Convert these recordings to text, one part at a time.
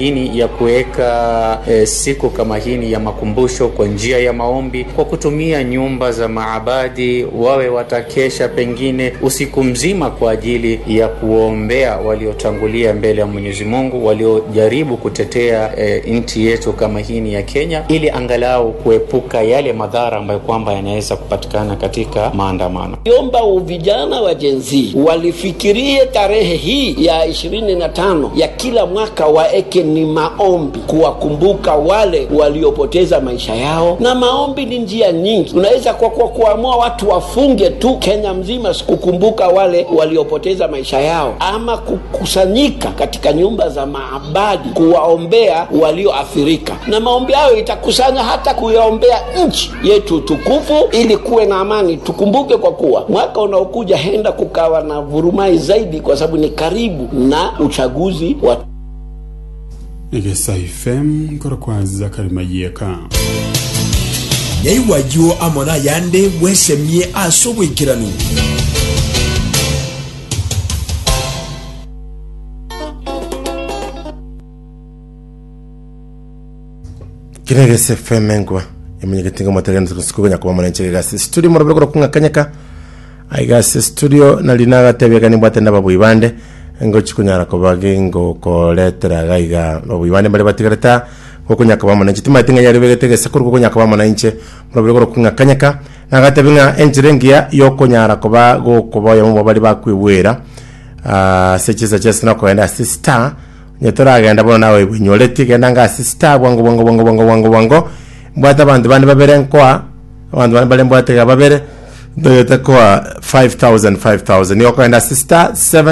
hini ya kuweka e, siku kama hini ya makumbusho kwa njia ya maombi kwa kutumia nyumba za maabadi, wawe watakesha pengine usiku mzima kwa ajili ya kuombea waliotangulia mbele ya Mwenyezi Mungu, waliojaribu kutetea e, nchi yetu kama hini ya Kenya, ili angalau kuepuka yale madhara ambayo kwamba yanaweza kupatikana katika maandamano. Omba vijana wa Gen Z walifikirie tarehe hii ya ishirini na tano ya kila mwaka waeke ni maombi kuwakumbuka wale waliopoteza maisha yao, na maombi ni njia nyingi. Unaweza kwa, kwa kuamua watu wafunge tu Kenya mzima kukumbuka wale waliopoteza maisha yao, ama kukusanyika katika nyumba za maabadi kuwaombea walioathirika, na maombi hayo itakusanya hata kuyaombea nchi yetu tukufu, ili kuwe na amani. Tukumbuke kwa kuwa mwaka unaokuja henda kukawa na vurumai zaidi, kwa sababu ni karibu na uchaguzi wa igesa fm nkoro kwaza karimayeka nyaiwayo amona yande bwesemie ase obwekirano kiregese fm engwa emenyegetinga mwategana siku nyakuba mwananchi gasi studio morobero kuro kungakanyaka aigase studio nali nagatebia ni bwate ndaba bwibande ngo chikunyara kobage ngo koletera gaiga bwibande bali batigareta gokunyaka ba mwananchi timatinga yari begetegese kuri gokunyaka ba mwananchi morobero kuro kungakanyaka nagatebinga enjirengia yokunyara koba gokoba yamo bali bakwibwera ah sechiza chese no koenda sister nyetoragenda bono nawe ibwinyoleti genda nga sister bwango bwango bwango bwango bwango bwango mbwata bantu bandi babere nkoa abandu bandi bali mbwatega babere ndoyete kwa 5000 5000 yokoenda sister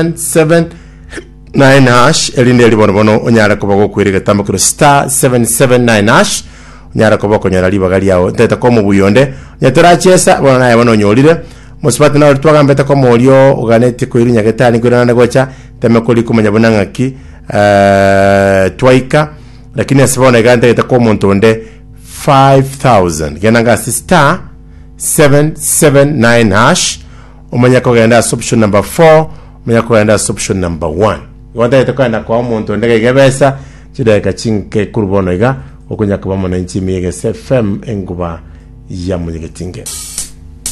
779 hash elinde elibono bono onyara kuba gokwiriga tambukiro star 779 hash onyara kuba okonyora libaga liago ntete kwa mubuyonde nyetorachesa bono naye bono onyolire musipati nawe twagambete kwa molio uganeti kwirinya getani kwirana gocha teme kuri kumenya bona ngaki uh, twaika lakini asibona igante gete kwa muntu onde 5000 genda ngasi star 779 hash umenya kugenda option number 4 umenya kugenda option number 1 iwanda itakwenda kwa omuntu ndege igebesa chideka chinke kurubono iga okunya kuba mwananchi miyege fm enguba ya munyegetinge